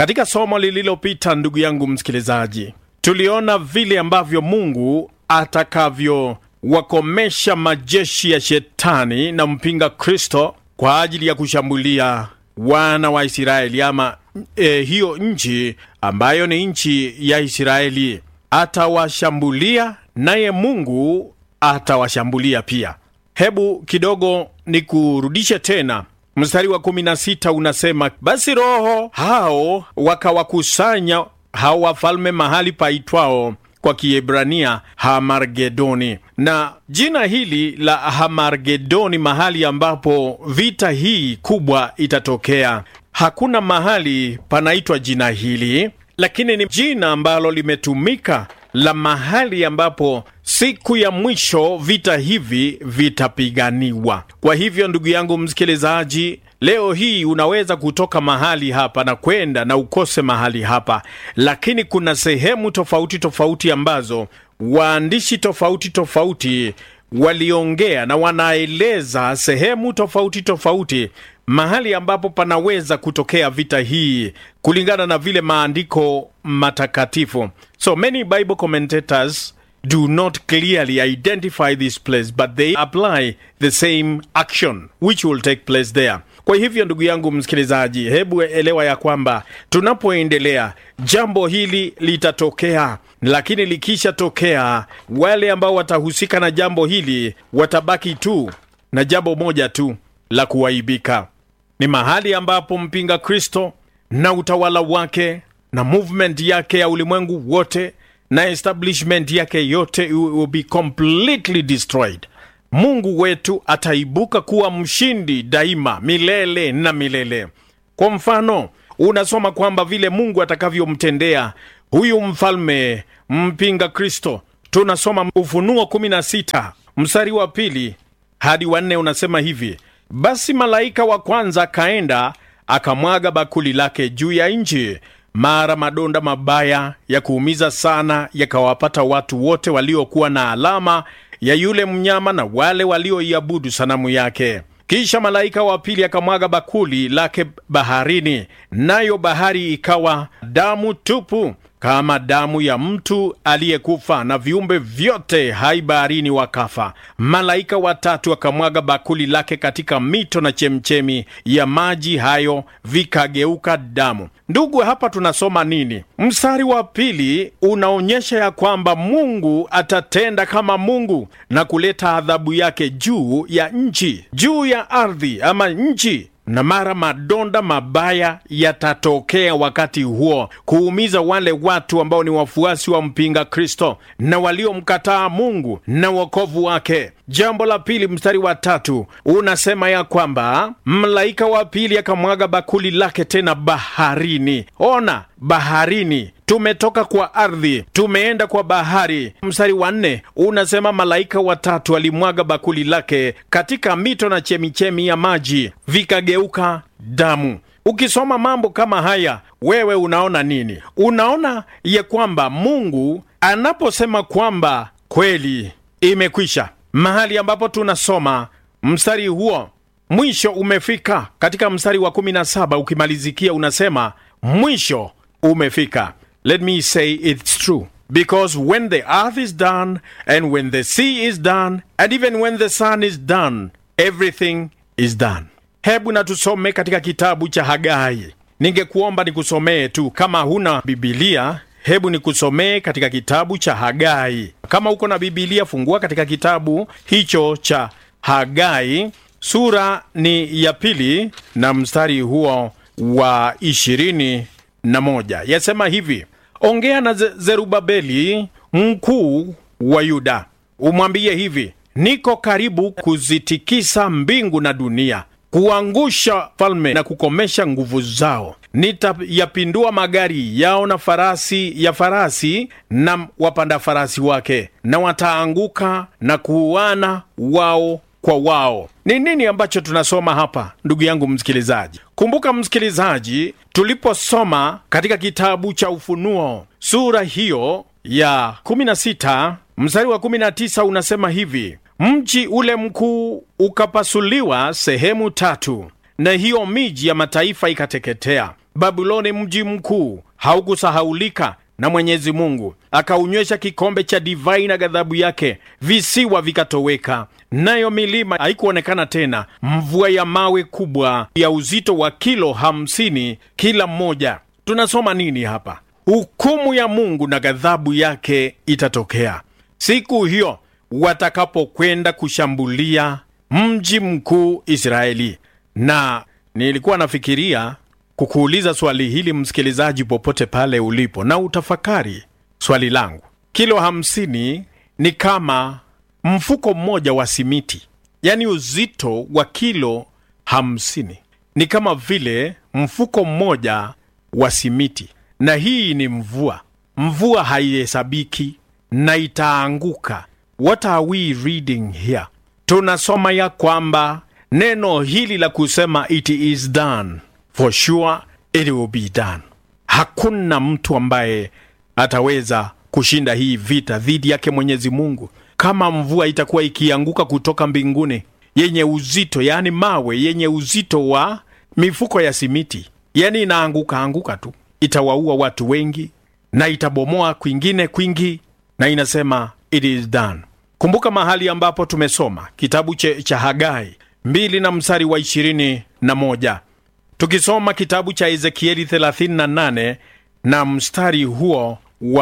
Katika somo lililopita, ndugu yangu msikilizaji, tuliona vile ambavyo Mungu atakavyowakomesha majeshi ya shetani na mpinga Kristo kwa ajili ya kushambulia wana wa Israeli ama e, hiyo nchi ambayo ni nchi ya Israeli. Atawashambulia naye Mungu atawashambulia pia. Hebu kidogo nikurudishe tena mstari wa 16 unasema, basi roho hao wakawakusanya hao wafalme mahali paitwao kwa Kiebrania Hamargedoni. Na jina hili la Hamargedoni, mahali ambapo vita hii kubwa itatokea, hakuna mahali panaitwa jina hili, lakini ni jina ambalo limetumika la mahali ambapo siku ya mwisho vita hivi vitapiganiwa. Kwa hivyo, ndugu yangu msikilizaji, leo hii unaweza kutoka mahali hapa na kwenda na ukose mahali hapa, lakini kuna sehemu tofauti tofauti ambazo waandishi tofauti tofauti waliongea na wanaeleza sehemu tofauti tofauti mahali ambapo panaweza kutokea vita hii kulingana na vile maandiko matakatifu. So many Bible commentators do not clearly identify this place but they apply the same action which will take place there. Kwa hivyo ndugu yangu msikilizaji, hebu elewa ya kwamba tunapoendelea jambo hili litatokea, lakini likishatokea, wale ambao watahusika na jambo hili watabaki tu na jambo moja tu la kuwaibika. Ni mahali ambapo mpinga Kristo na utawala wake na movement yake ya ulimwengu wote na establishment yake yote will be completely destroyed. Mungu wetu ataibuka kuwa mshindi daima, milele na milele. Kwa mfano, unasoma kwamba vile Mungu atakavyomtendea huyu mfalme mpinga Kristo. Tunasoma Ufunuo 16 mstari wa pili hadi wa nne, unasema hivi: basi malaika wa kwanza akaenda akamwaga bakuli lake juu ya nchi mara madonda mabaya ya kuumiza sana yakawapata watu wote waliokuwa na alama ya yule mnyama na wale walioiabudu sanamu yake. Kisha malaika wa pili akamwaga bakuli lake baharini, nayo bahari ikawa damu tupu kama damu ya mtu aliyekufa, na viumbe vyote hai baharini wakafa. Malaika watatu akamwaga bakuli lake katika mito na chemchemi ya maji hayo, vikageuka damu. Ndugu, hapa tunasoma nini? Mstari wa pili unaonyesha ya kwamba Mungu atatenda kama Mungu na kuleta adhabu yake juu ya nchi, juu ya ardhi ama nchi na mara madonda mabaya yatatokea wakati huo kuumiza wale watu ambao ni wafuasi wa mpinga Kristo na waliomkataa Mungu na wokovu wake. Jambo la pili, mstari wa tatu unasema ya kwamba malaika wa pili akamwaga bakuli lake tena baharini. Ona, baharini tumetoka kwa ardhi tumeenda kwa bahari. Mstari wa nne unasema malaika watatu alimwaga bakuli lake katika mito na chemichemi ya maji vikageuka damu. Ukisoma mambo kama haya, wewe unaona nini? Unaona ya kwamba Mungu anaposema kwamba kweli imekwisha, mahali ambapo tunasoma mstari huo mwisho umefika, katika mstari wa 17 ukimalizikia unasema mwisho umefika. Let me say it's true. Because when the earth is done, and when the sea is done, and even when the sun is done, everything is done. Hebu na tusome katika kitabu cha Hagai. Ningekuomba nikusomee tu, kama huna Bibilia, hebu nikusomee katika kitabu cha Hagai. Kama uko na Bibilia, fungua katika kitabu hicho cha Hagai, sura ni ya pili na mstari huo wa ishirini na moja. Yasema hivi: Ongea na Zerubabeli mkuu wa Yuda, umwambie hivi, niko karibu kuzitikisa mbingu na dunia, kuangusha falme na kukomesha nguvu zao. Nitayapindua magari yao na farasi ya farasi na wapanda farasi wake, na wataanguka na kuuana wao kwa wao. Ni nini ambacho tunasoma hapa, ndugu yangu msikilizaji? Kumbuka msikilizaji, tuliposoma katika kitabu cha Ufunuo sura hiyo ya 16 mstari wa 19 unasema hivi: mji ule mkuu ukapasuliwa sehemu tatu, na hiyo miji ya mataifa ikateketea. Babuloni mji mkuu haukusahaulika na Mwenyezi Mungu, akaunywesha kikombe cha divai na ghadhabu yake, visiwa vikatoweka, nayo milima haikuonekana tena, mvua ya mawe kubwa ya uzito wa kilo hamsini kila mmoja. Tunasoma nini hapa? Hukumu ya Mungu na ghadhabu yake itatokea siku hiyo watakapokwenda kushambulia mji mkuu Israeli. Na nilikuwa nafikiria kukuuliza swali hili msikilizaji, popote pale ulipo, na utafakari swali langu. Kilo hamsini ni kama mfuko mmoja wa simiti, yaani uzito wa kilo hamsini ni kama vile mfuko mmoja wa simiti, na hii ni mvua. Mvua haihesabiki na itaanguka. What are we reading here? Tunasoma ya kwamba neno hili la kusema it is done for sure it will be done. Hakuna mtu ambaye ataweza kushinda hii vita dhidi yake Mwenyezi Mungu. Kama mvua itakuwa ikianguka kutoka mbinguni yenye uzito, yaani mawe yenye uzito wa mifuko ya simiti, yaani inaanguka anguka tu, itawaua watu wengi na itabomoa kwingine kwingi, na inasema it is done. Kumbuka mahali ambapo tumesoma kitabu che, cha Hagai mbili na mstari wa ishirini na moja tukisoma kitabu cha Ezekieli 38 na mstari huo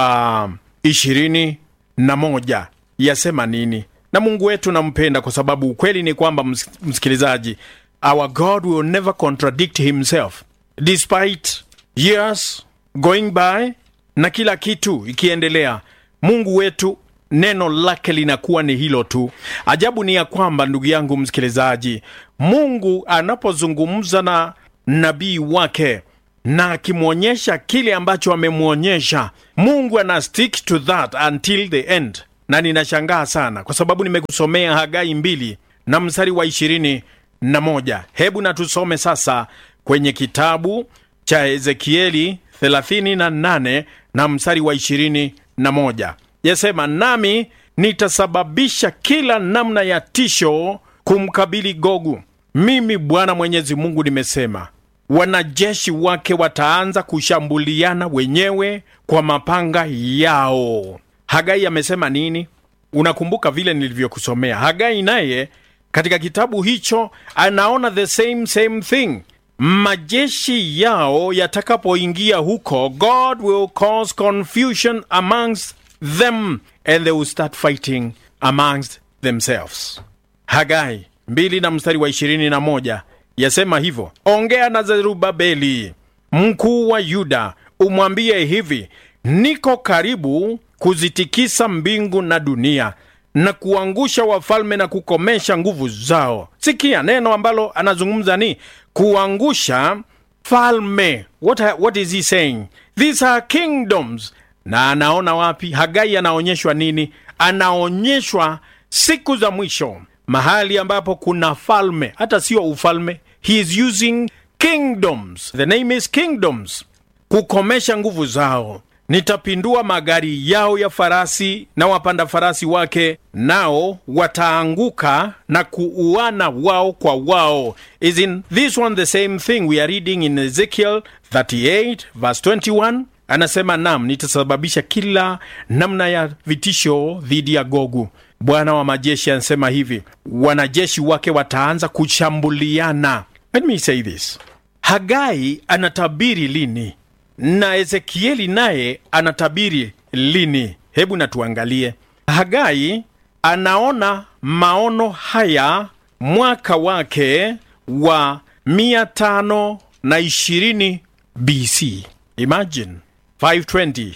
wa ishirini na moja yasema nini? Na Mungu wetu nampenda kwa sababu ukweli ni kwamba ms msikilizaji, our God will never contradict himself despite years going by na kila kitu ikiendelea. Mungu wetu neno lake linakuwa ni hilo tu. Ajabu ni ya kwamba, ndugu yangu msikilizaji, Mungu anapozungumza na nabii wake na akimwonyesha kile ambacho amemwonyesha, Mungu ana stick to that until the end. Na ninashangaa sana kwa sababu nimekusomea Hagai mbili na mstari wa ishirini na moja. Hebu na tusome sasa kwenye kitabu cha Ezekieli 38 na mstari wa ishirini na moja. Yasema, nami nitasababisha kila namna ya tisho kumkabili Gogu. Mimi Bwana Mwenyezi Mungu nimesema. Wanajeshi wake wataanza kushambuliana wenyewe kwa mapanga yao. Hagai amesema nini? Unakumbuka vile nilivyokusomea. Hagai naye katika kitabu hicho anaona the same same thing. Majeshi yao yatakapoingia huko, God will cause confusion amongst them and they will start fighting amongst themselves. Hagai mbili na mstari wa ishirini na moja yasema hivyo: ongea na Zerubabeli mkuu wa Yuda, umwambie hivi, niko karibu kuzitikisa mbingu na dunia na kuangusha wafalme na kukomesha nguvu zao. Sikia neno ambalo anazungumza ni kuangusha falme. What, what is he saying? These are kingdoms. Na anaona wapi? Hagai anaonyeshwa nini? Anaonyeshwa siku za mwisho, mahali ambapo kuna falme, hata sio ufalme. He is using kingdoms, the name is kingdoms, kukomesha nguvu zao. Nitapindua magari yao ya farasi na wapanda farasi wake, nao wataanguka na kuuana wao kwa wao. Is in this one the same thing we are reading in Ezekiel 38 verse 21? Anasema nam, nitasababisha kila namna ya vitisho dhidi ya Gogu. Bwana wa majeshi anasema hivi, wanajeshi wake wataanza kushambuliana. Let me say this, Hagai anatabiri lini na Ezekieli naye anatabiri lini? Hebu natuangalie. Hagai anaona maono haya mwaka wake wa mia tano na ishirini BC. Imagine 520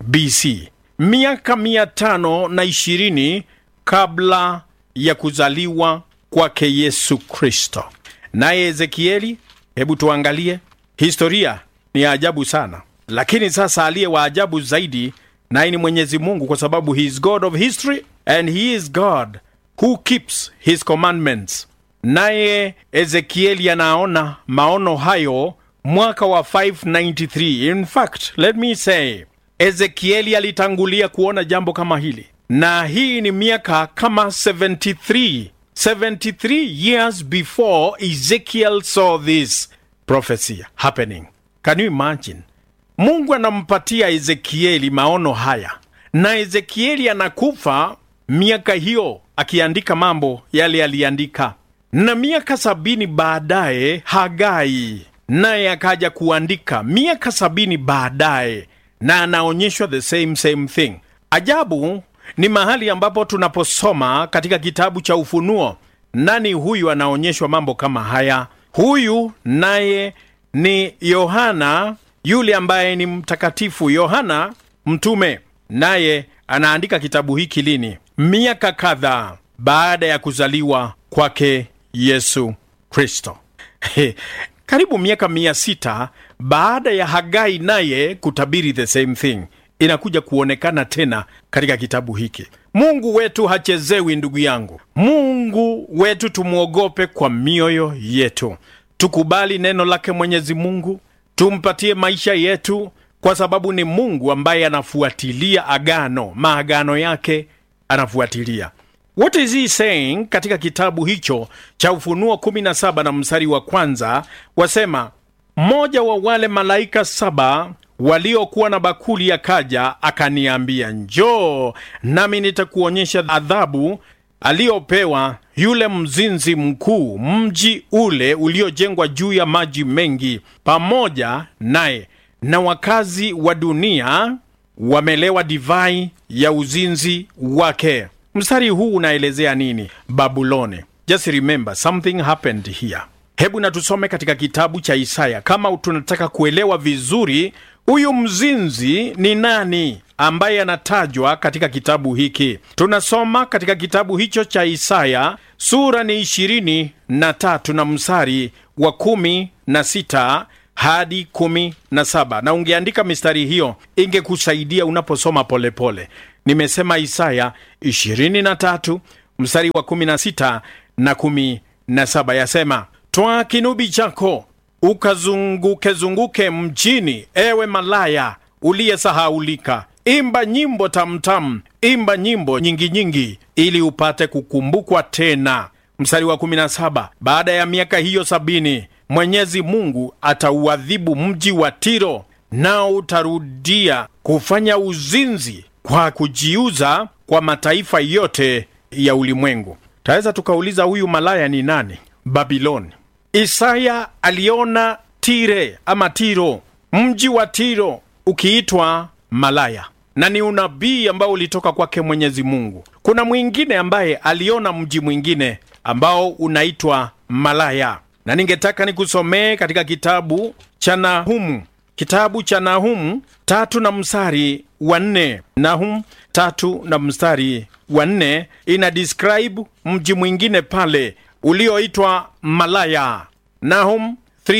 BC, miaka mia tano na ishirini kabla ya kuzaliwa kwake Yesu Kristo. Naye Ezekieli, hebu tuangalie historia ni ya ajabu sana, lakini sasa aliye wa ajabu zaidi naye ni Mwenyezi Mungu, kwa sababu he is God of history and he is God who keeps his commandments. Naye Ezekieli anaona maono hayo mwaka wa 593. In fact, let me say Ezekieli alitangulia kuona jambo kama hili, na hii ni miaka kama 73 73 years before Ezekiel saw this prophecy happening. Can you imagine? Mungu anampatia Ezekieli maono haya, na Ezekieli anakufa miaka hiyo akiandika mambo yale aliandika, na miaka sabini baadaye Hagai naye akaja kuandika miaka sabini baadaye, na anaonyeshwa the same same thing. Ajabu ni mahali ambapo tunaposoma katika kitabu cha Ufunuo, nani huyu anaonyeshwa mambo kama haya? Huyu naye ni Yohana yule ambaye ni mtakatifu Yohana mtume, naye anaandika kitabu hiki lini? Miaka kadhaa baada ya kuzaliwa kwake Yesu Kristo. Karibu miaka mia sita baada ya Hagai naye kutabiri the same thing, inakuja kuonekana tena katika kitabu hiki. Mungu wetu hachezewi, ndugu yangu. Mungu wetu tumwogope kwa mioyo yetu, tukubali neno lake Mwenyezi Mungu, tumpatie maisha yetu, kwa sababu ni Mungu ambaye anafuatilia agano, maagano yake anafuatilia. What is he saying katika kitabu hicho cha Ufunuo 17 na mstari wa kwanza, wasema mmoja wa wale malaika saba waliokuwa na bakuli akaja akaniambia, njoo nami nitakuonyesha adhabu aliyopewa yule mzinzi mkuu, mji ule uliojengwa juu ya maji mengi, pamoja naye na wakazi wa dunia wamelewa divai ya uzinzi wake. Mstari huu unaelezea nini? Babuloni. Just remember something happened here. Hebu na tusome katika kitabu cha Isaya kama tunataka kuelewa vizuri huyu mzinzi ni nani ambaye anatajwa katika kitabu hiki. Tunasoma katika kitabu hicho cha Isaya, sura ni ishirini na tatu na mstari wa kumi na sita hadi kumi na saba na ungeandika mistari hiyo ingekusaidia unaposoma polepole. Nimesema Isaya 23 mstari wa 16 na 17, yasema twaa kinubi chako ukazunguke-zunguke mjini, ewe malaya uliyesahaulika. Imba nyimbo tamtam, imba nyimbo nyingi nyingi, ili upate kukumbukwa tena. Mstari wa 17, baada ya miaka hiyo sabini Mwenyezi Mungu atauadhibu mji wa Tiro, nao utarudia kufanya uzinzi kwa kujiuza kwa mataifa yote ya ulimwengu. Taweza tukauliza huyu malaya ni nani? Babiloni. Isaya aliona Tire ama Tiro, mji wa Tiro ukiitwa malaya, na ni unabii ambao ulitoka kwake Mwenyezi Mungu. Kuna mwingine ambaye aliona mji mwingine ambao unaitwa malaya, na ningetaka nikusomee katika kitabu cha Nahumu, kitabu cha Nahumu tatu na mstari wa nne. Nahum tatu na mstari wa nne ina describe mji mwingine pale ulioitwa malaya. Nahum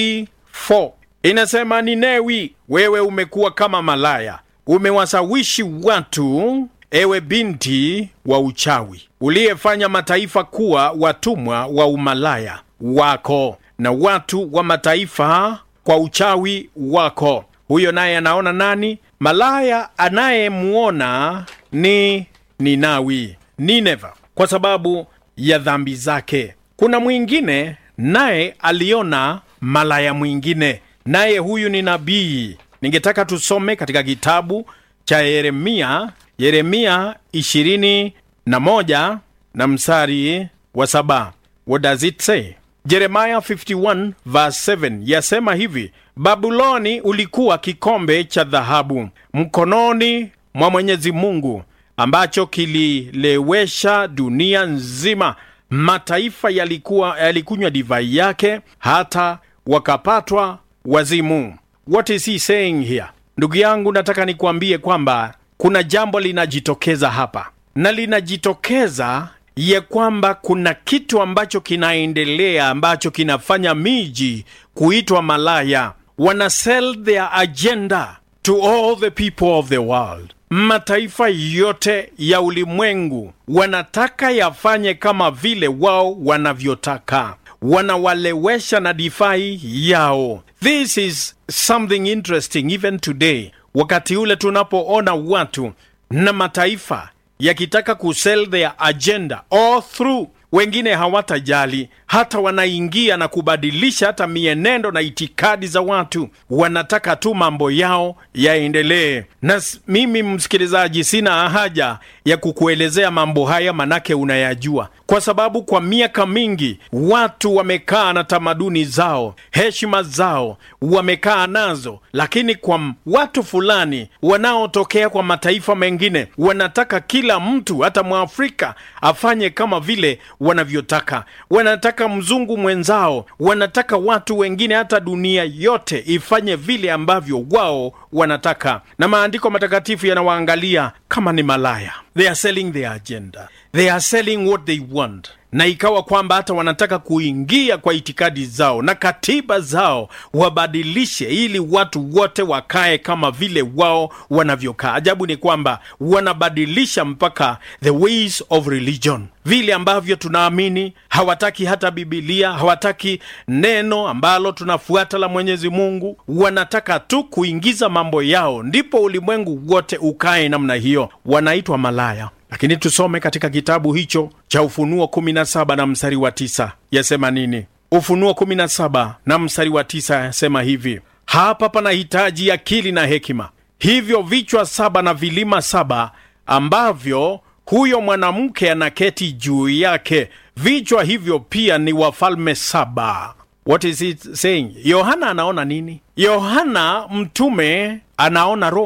3:4 inasema, Ninewi, wewe umekuwa kama malaya, umewasawishi watu, ewe binti wa uchawi, uliyefanya mataifa kuwa watumwa wa umalaya wako na watu wa mataifa kwa uchawi wako. Huyo naye anaona nani? Malaya anayemuona ni Ninawi, Nineva, kwa sababu ya dhambi zake. Kuna mwingine naye aliona malaya mwingine, naye huyu ni nabii. Ningetaka tusome katika kitabu cha Yeremia, Yeremia ishirini na moja na mstari wa saba. What does it say? Jeremiah 51 verse 7 yasema hivi: Babuloni ulikuwa kikombe cha dhahabu mkononi mwa Mwenyezi Mungu, ambacho kililewesha dunia nzima. Mataifa yalikuwa yalikunywa divai yake, hata wakapatwa wazimu. What is he saying here? Ndugu yangu, nataka nikuambie kwamba kuna jambo linajitokeza hapa, na linajitokeza ya kwamba kuna kitu ambacho kinaendelea ambacho kinafanya miji kuitwa malaya. Wana sell their agenda to all the people of the world. Mataifa yote ya ulimwengu wanataka yafanye kama vile wao wanavyotaka, wanawalewesha na divai yao. This is something interesting even today, wakati ule tunapoona watu na mataifa yakitaka kusell their agenda all through wengine hawatajali, hata wanaingia na kubadilisha hata mienendo na itikadi za watu. Wanataka tu mambo yao yaendelee. Na mimi msikilizaji, sina haja ya kukuelezea mambo haya, manake unayajua, kwa sababu kwa miaka mingi watu wamekaa na tamaduni zao, heshima zao wamekaa nazo, lakini kwa watu fulani wanaotokea kwa mataifa mengine wanataka kila mtu, hata Mwafrika afanye kama vile wanavyotaka. Wanataka mzungu mwenzao, wanataka watu wengine, hata dunia yote ifanye vile ambavyo wao wanataka, na maandiko matakatifu yanawaangalia kama ni malaya. They are selling their agenda, they are selling what they want na ikawa kwamba hata wanataka kuingia kwa itikadi zao na katiba zao wabadilishe, ili watu wote wakae kama vile wao wanavyokaa. Ajabu ni kwamba wanabadilisha mpaka the ways of religion, vile ambavyo tunaamini. Hawataki hata Bibilia, hawataki neno ambalo tunafuata la Mwenyezi Mungu. Wanataka tu kuingiza mambo yao, ndipo ulimwengu wote ukae namna hiyo. Wanaitwa malaya. Lakini tusome katika kitabu hicho cha Ufunuo 17 na mstari wa tisa yasema nini? Ufunuo 17 na mstari wa tisa yasema hivi: hapa panahitaji akili na hekima, hivyo vichwa saba na vilima saba ambavyo huyo mwanamke anaketi juu yake, vichwa hivyo pia ni wafalme saba. What is it saying? Yohana anaona nini? Yohana mtume anaona Roma.